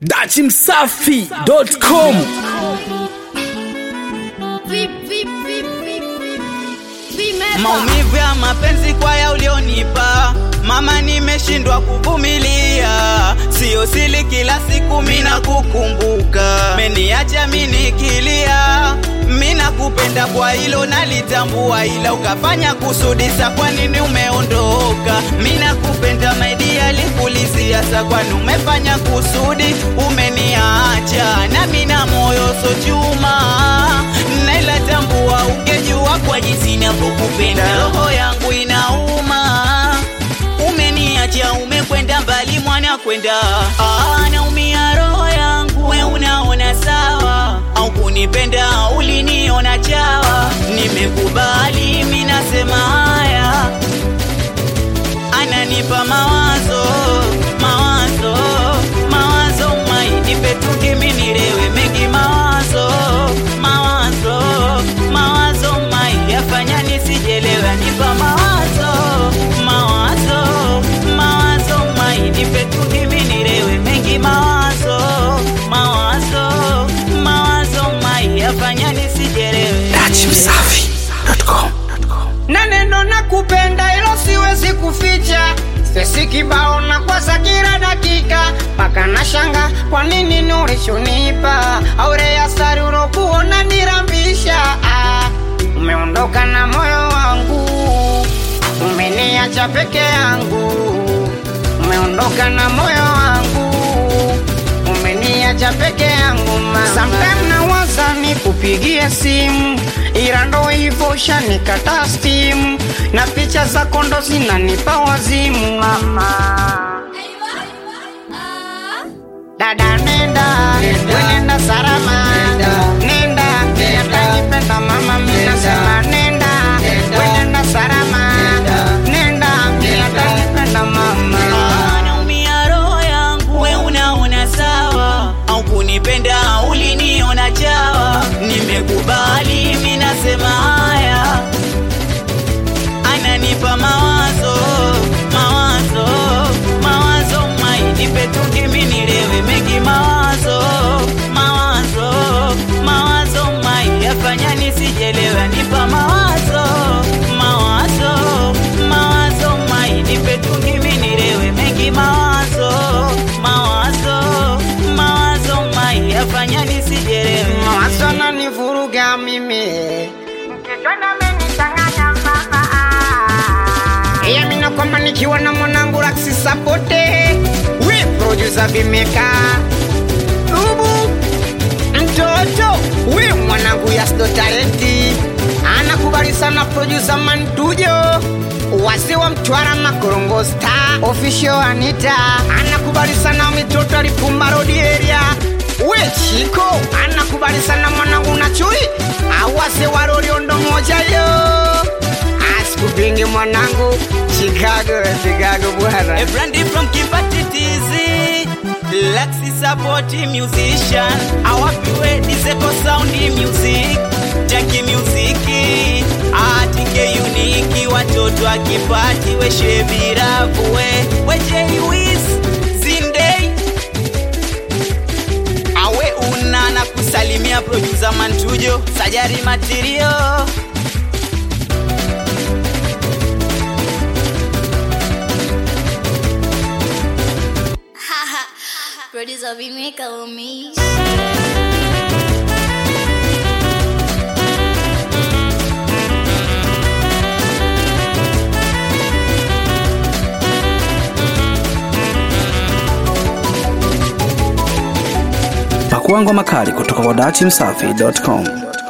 dachimsafi.com maumivu ya mapenzi kwa ya ulionipa mama, nimeshindwa kuvumilia, sio sili kila siku mina kukumbuka, meniacha minikilia, mina kupenda kwa hilo nalitambua, ila ukafanya kusudisa, kwa nini umeondoka? Mina kupenda maidi alikulizia, sa kwani umefanya kusudi, umeniacha na mina moyo so chuma, naila tambua, ungejua kwa jinsi ninavyokupenda, roho yangu inauma umeniacha umekwenda mbali mwana kwenda ah, naumia roho yangu we unaona sawa au kunipenda uliniona chawa nimekubali minasema haya ananipa mawazo mawazo mawazo mainipe tukiminilewe mengi mawazo mawazo mawazo mai yafanya nisijelewe anipa mawazo mawazo mawazo mai nipe tukiminilewe mengi mawazo mawazo mawazo mai yafanya nisijelewe dachimsafi.com na neno na kupenda ilo siwezi kuficha sesi kibao na kwaza kila dakika mpaka na shanga kwa nini nurishunipa aure ya sari ulokuona nirambisha ah, umeondoka na moyo wangu umeniacha peke yangu umeondoka na moyo wangu umeniacha peke yangu mama. Sometime nawaza nikupigie simu, ila ndo hivyo shanikata stimu, na picha zako ndo zinanipa wazimu mama. Dada nenda, we nenda salama, nenda, atanipenda mama, mimi nasema nenda, we nenda salama, nenda, atanipenda mama. naumia roho yangu we unaona sawa au kunipenda uliniona chawa nimekubali minasema haya ananipa mawazo mawazo mawazo mainipe tukiminilewe mengi mawazo mawazo mawazo mai yafanya nisijelewe anipa mawazo mawazo mawazo mai nipe tukiminilewe mengi mawazo mawazo mawazo mai yafanya nisijelewe mawazo nanivuruga mimi iya mina kwamba nikiwa na mwanangu laksi sapote we producer bimeka ubu mtoto we mwanangu yasdo talenti anakubali sana producer mantujo wasi wa mtwara makorongo star official anita anakubali sana mitoto alipumba road area we chiko anakubali sana mwanangu na chui awase waroriondo moja yo asikupingi mwanangu chicago chicago bwana A brandy from Kipatitizi Lexi support musician Awapiwe Diseko sound music Jackie music Atike uniki Watoto akipati We shebiravu we We Jay Wiz Zindei Awe una na kusalimia producer Mantujo Sajari Material Producer Vimeka Umish. pakua ngoma kali kutoka kwa dachimsafi.com